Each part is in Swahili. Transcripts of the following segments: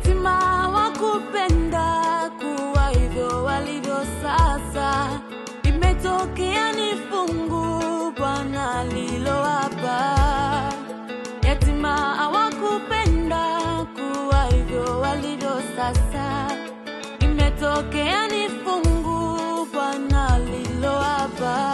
yatima wakupenda kuwa hivyo walivyo sasa. Imetokea ni fungu Bwana lilowapa yatima hawakupenda kuwa hivyo walivyo sasa. Imetokea ni fungu Bwana lilowapa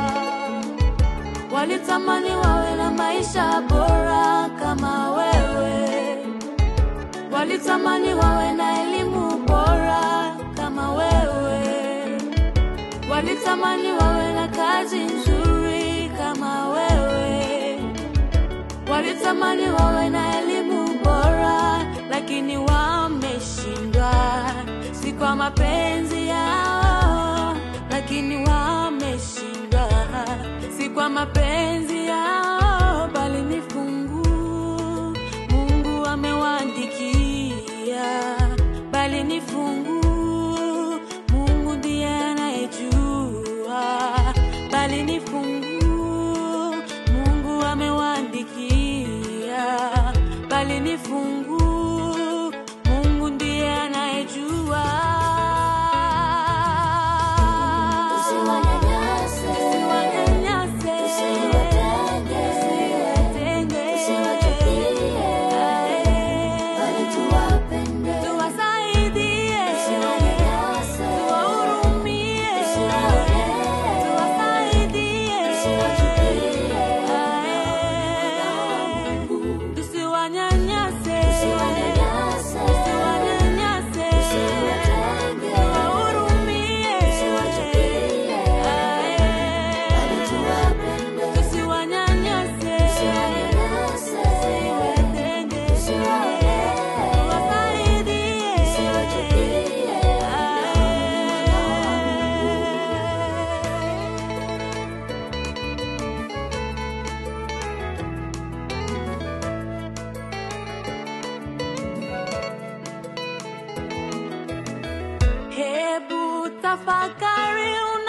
walitamani wawe na maisha bora kama wewe, walitamani wawe na elimu bora kama wewe, walitamani wawe na kazi nzuri kama wewe, walitamani wawe na elimu bora, lakini wameshindwa, si kwa mapenzi yao, lakini wameshindwa, si kwa mapenzi yao, bali ni fungu Mungu amewaandikia, bali ni fungu Mungu ndiye anayejua, bali ni fungu Mungu amewaandikia, bali ni fungu Mungu ndiye anayejua. Usiwanyanyase, Usiwanyanyase, usiwatenge, usiwatenge, usiwachukie, bali tuwapende. tuwasaidie, Usiwanyanyase, tuwahurumie, usiwaonee, tuwasaidie, usiwachukie, tusiwanyanyase, usiwanyanyase, tusiwanyanyase, usiwatenge, tuwahurumie, usiwachukie, bali tuwapende. tusiwanyanyase, Usiwanyanyase, tusiwatenge, usiwaonee, tuwasaidie, usiwachukie, Hebu tafakari